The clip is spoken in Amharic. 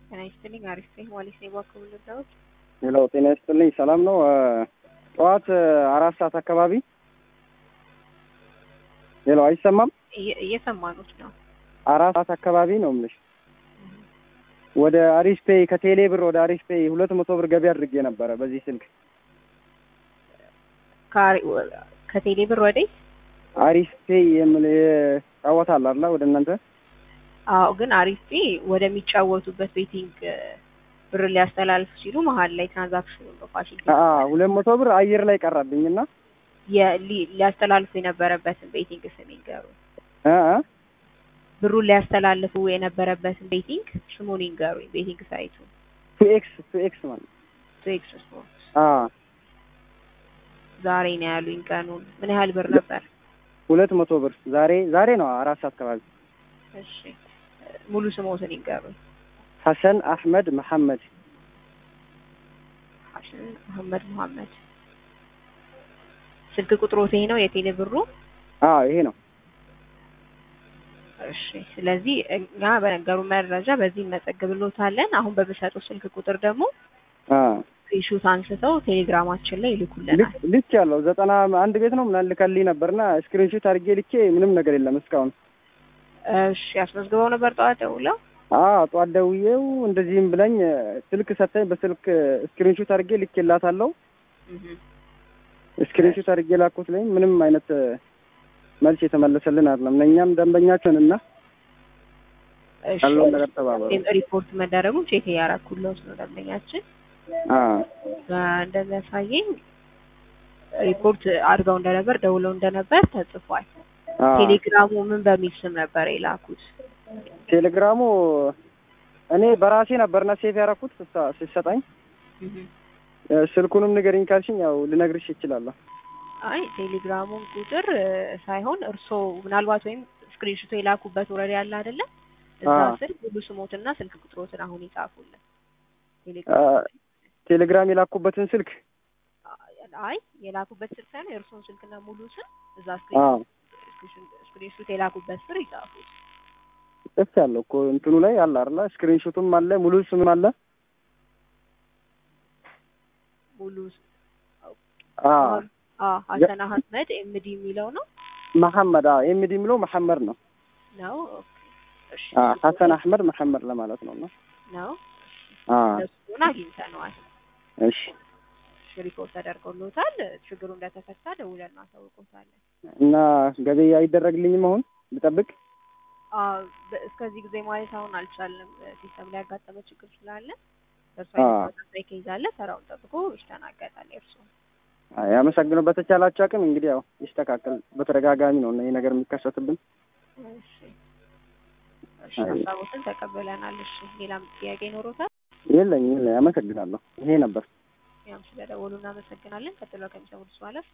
ጤና ይስጥልኝ። አሪፍ ነኝ። ዋሌስ ነኝ። እባክዎ ምን ልርዳዎት? ሄሎ ጤና ይስጥልኝ። ሰላም ነው? ጠዋት አራት ሰዓት አካባቢ ሄሎ፣ አይሰማም? እየ- እየሰማኑት ነው። አራት ሰዓት አካባቢ ነው የምልሽ። ወደ አሪፍ ፔይ ከቴሌ ብር ወደ አሪፍ ፔይ ሁለት መቶ ብር ገቢ አድርጌ ነበረ በዚህ ስልክ ከአሪ- ከቴሌ ብር ወዴት? አሪፍ ፔይ የምል ጫወታል አላ ወደ እናንተ አዎ፣ ግን አሪፍ ወደሚጫወቱበት ቤቲንግ ብር ሊያስተላልፉ ሲሉ መሀል ላይ ትራንዛክሽኑ ነው ፋሲል ሁለት መቶ ብር አየር ላይ ቀረብኝ እና ሊያስተላልፉ የነበረበትን ቤቲንግ ስም ይንገሩ። እ እ ብሩን ሊያስተላልፉ የነበረበትን ቤቲንግ ስሙን ይንገሩኝ። ቤቲንግ ሳይቱ ቱኤክስ ቱኤክስ ማለት ቱኤክስ ስፖርት። አ ዛሬ ነው ያሉኝ ቀኑን። ምን ያህል ብር ነበር? ሁለት መቶ ብር ዛሬ ዛሬ ነው አራት ሰዓት አካባቢ እሺ ሙሉ ስሞትን ይንገሩኝ። ሐሰን አህመድ መሐመድ ሐሰን አህመድ መሐመድ። ስልክ ቁጥሮት ይሄ ነው የቴሌ ብሩ? አ ይሄ ነው እሺ ስለዚህ እኛ በነገሩ መረጃ በዚህ እንመዘግብሎታለን። አሁን በሚሰጡ ስልክ ቁጥር ደግሞ አ ስክሪንሾት አንስተው ቴሌግራማችን ላይ ይልኩልናል። ልክ ያለው ዘጠና አንድ ቤት ነው ምናምን ልከልኝ ነበርና ስክሪንሾት አድርጌ ልኬ ምንም ነገር የለም እስካሁን። እሺ አስመዝግበው ነበር ጠዋት ደውለው? አ ጧት ደውዬው እንደዚህም ብለኝ ስልክ ሰጠኝ። በስልክ ስክሪንሾት አድርጌ ልኬላታለሁ። እህ ስክሪንሾት አድርጌ ላኩት ላይ ምንም አይነት መልስ የተመለሰልን አይደለም። እኛም ደንበኛችን እና እሺ ያለውን ነገር ተባበሩ። ሪፖርት መደረጉን ቼክ እያደረኩለት ነው ደንበኛችን አ እንደሚያሳየኝ ሪፖርት አድርገው እንደነበር ደውለው እንደነበር ተጽፏል። አ ቴሌግራሙ ምን በሚል ስም ነበር የላኩት? ቴሌግራሙ እኔ በራሴ ነበርና ሴፍ ያደረኩት ስሳ- ሲሰጠኝ እህ ስልኩንም ንገሪኝ ካልሽኝ ያው ልነግርሽ እችላለሁ። አይ ቴሌግራሙን ቁጥር እ፣ ሳይሆን እርስዎ ምናልባት ወይም ስክሪንሾት የላኩበት ወረዳ ያለ አይደለ? እዛ አዎ። ስር ሙሉ ስሞትና ስልክ ቁጥሮትን አሁን ይጻፉልን። አ ቴሌግራም ቴሌግራም የላኩበትን ስልክ አይ የላኩበት ስልክ ሳይሆን የእርስዎን ስልክና ሙሉ ስም እዛ አ ስክሪንሾት የላኩበት ስር ይጻፉት። ጽፍ ያለው እኮ እንትኑ ላይ አለ አይደለ? ስክሪንሾቱም አለ ሙሉ ስምም አለ። ሙሉ ስ- አ አ ሀሰን አህመድ ኤምዲ የሚለው ነው መሐመድ አ ኤምዲ የሚለው መሐመድ ነው። ነው ኦኬ። እሺ አ ሐሰን አህመድ መሐመድ ለማለት ነው ነው። ነው አ እሱን አግኝተነዋል። እሺ እሺ ሪፖርት ተደርጎሎታል። ችግሩ እንደተፈታ ደውለን እናሳውቆታለን። እና ገበያ አይደረግልኝም አሁን ልጠብቅ? አ በ- እስከዚህ ጊዜ ማለት አሁን አልቻልንም። ሲስተም ላይ ያጋጠመ ችግር ስላለ በእርሱ አ ተመሳሳይ ኬዝ አለ። ተራውን ጠብቆ ይስተናገዳል። የእርሱ አይ አመሰግነው። በተቻላችሁ አቅም እንግዲህ ያው ይስተካከል። በተደጋጋሚ ነው እና ይሄ ነገር የሚከሰትብን። እሺ እሺ ሀሳቦትን ተቀበለናል። እሺ ሌላም ጥያቄ ይኖሮታል? የለኝ የለኝ። አመሰግናለሁ። ይሄ ነበር። ያም ስለደወሉ እናመሰግናለን። ቀጥሎ ከሚሰሙት በኋላ